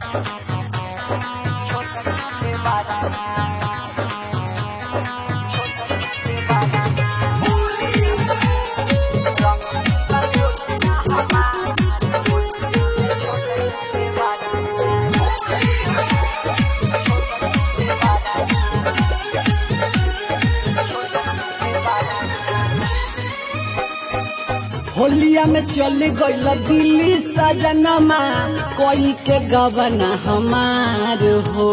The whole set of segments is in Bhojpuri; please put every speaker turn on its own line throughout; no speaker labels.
होलिया में चल गईल दिल्ली सजनमा कोई के गबना हमार हो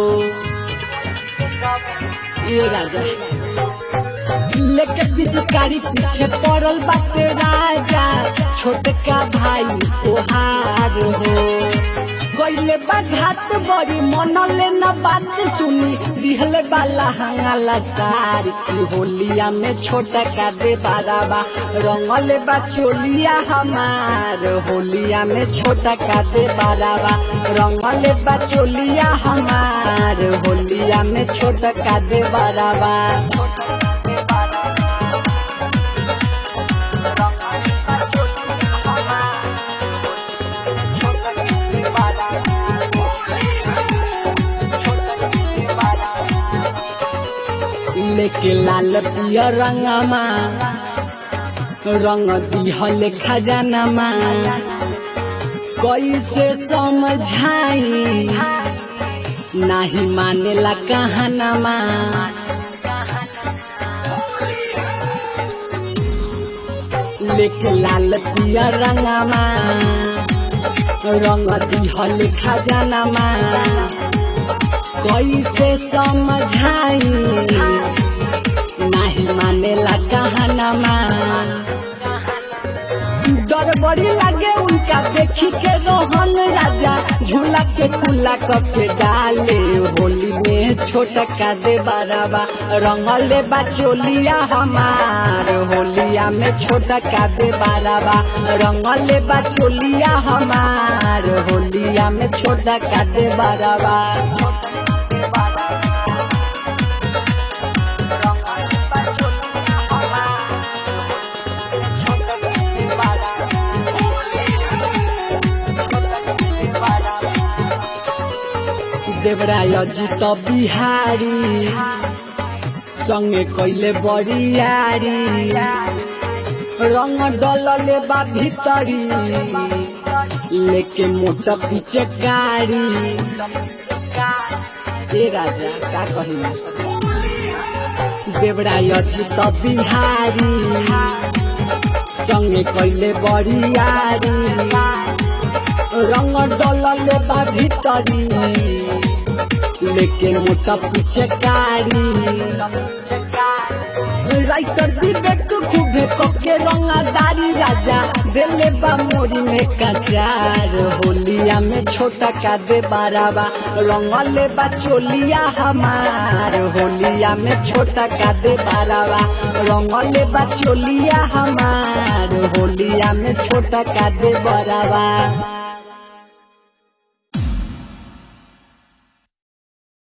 ये राजा लेके पिचकारी पीछे पड़ल बाटे राजा छोटका भाई तोहार हो गईले बाघात बड़ी मनले न बात सुनी दिहले बाला हंगाला सार की होलिया में छोटा का दे बाराबा रंगले बा चोलिया हमार होलिया में छोटा का दे बाराबा रंगले बा चोलिया हमार होलिया में छोटा का दे बाराबा लेके लाल पिया रंगमा रंग दिहल खजानमा कैसे समझाई नाही मानेला कहनमा लेके लाल पिया रंगमा रंग दिहल खजानमा कैसे समझाई नाही मानेला कहनमा डर बड़ी लागे उनका देखी के रोहन राजा झूला के कुला के डाले होली में छोटा का दे बाराबा रंगले बा चोलिया हमार होलिया में छोटा का दे बाराबा रंगले बा चोलिया हमार होलिया में छोटा का दे बाराबा देवराय जीत बिहारी संगे कैले बरियारी रंग डलले बा भीतरी लेके मोटा पीछे कारी ए राजा का कही देवराय जीत बिहारी संगे कैले बरियारी रंग डलले बा भीतरी लेके मोटा पीछे कारी राइटर विवेक खूबे कके रंगादारी राजा दिले बा मोरी में कचार होलिया में छोटा का दे बाराबा रंगले बा चोलिया हमार होलिया में छोटा का दे बाराबा रंगले बा चोलिया हमार होलिया में छोटा का दे बराबा